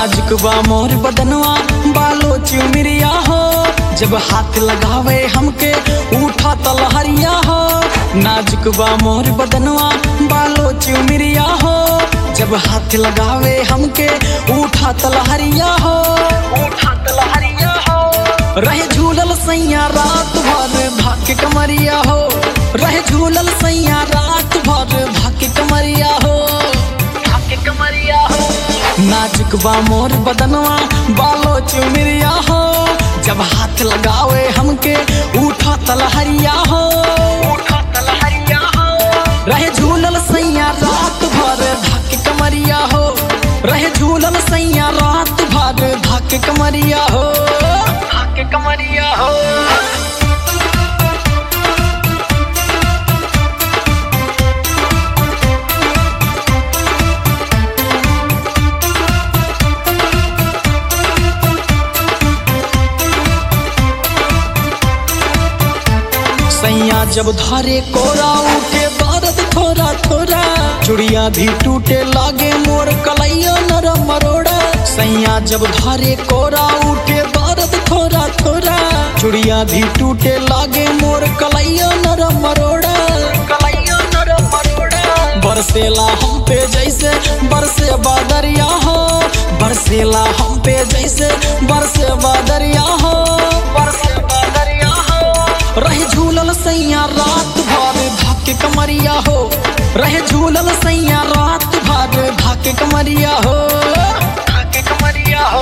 नाजुक बा मोर बदनवा बालो चुमिरिया हो जब हाथ लगावे हमके उठा तलहरिया हो नाजुक बा मोर बदनवा बालो चुमिरिया हो जब हाथ लगावे हमके उठा तलहरिया हो उठा तलहरिया हो रहे झूलल सैया रात भर भाके कमरिया हो रहे झूलल सैया रात भर भाके कमरिया हो भाके कमरिया हो नाजुक बा मोर बदनवा बालो चुमिरिया हो जब हाथ लगावे हमके उठा तलहरिया हो उठा तलहरिया हो रहे झूलल सैया रात भर धक कमरिया हो रहे झूलल सैया रात भर धक कमरिया हो धक कमरिया हो सैया जब धरे कोरा उठे दर्द थोड़ा थोड़ा चुड़िया भी टूटे लागे मोर कलैया नरम मरोड़ा सैया जब धरे कोरा उठे दर्द थोड़ा थोड़ा चुड़िया भी टूटे लागे मोर कलैया नरम मरोड़ा कलैया नरम मरोड़ा बरसेला हम पे जैसे बरसे बादरिया हो बरसेला हम पे जैसे बरसे बादरिया हो बरसे बादरिया हो रहे झूलल सैया रात भर धाके कमरिया हो रहे झूलल सैया रात भर धाके कमरिया हो धाके कमरिया हो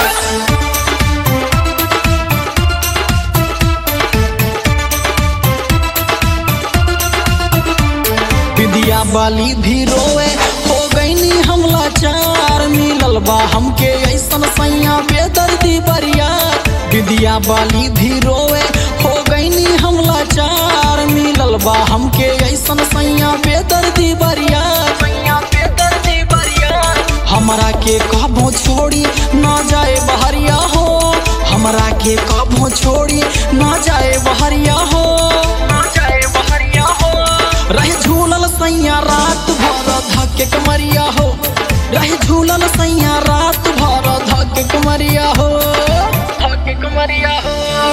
विद्या बाली भी रोए हो गईनी हमला चार मिलल बा हमके ऐसन सैया बेदर्दी बरिया विद्या बाली भी रोए हो गईनी हमला चार मिलल बा हमके ऐसन सैया बेदर्दी बरिया सैया बेदर्दी बरिया हमरा के कबो छोड़ी ना जाए बहरिया हो हमरा के कबो छोड़ी ना जाए बहरिया हो ना जाए बहरिया हो रहे झूलल सैया रात भर धके कमरिया हो रहे झूलल सैया रात भर धके कमरिया हो धके कमरिया हो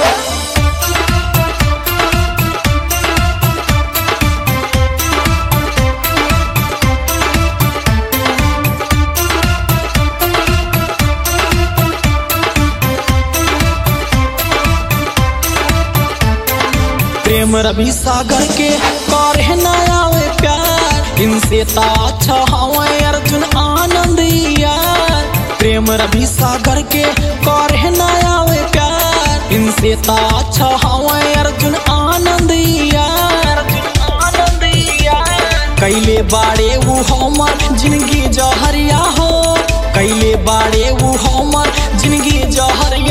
प्रेम रवि सागर के करे न आवे प्यार इनसे ता अच्छा हवे अर्जुन आनंद यार प्रेम रवि सागर के करे न आवे प्यार इनसे ता अच्छा हवे अर्जुन आनंद यार आनंद यार कैले बाड़े वो हमर जिंदगी जहरिया हो कैले बाड़े वो हमर जिंदगी जहरिया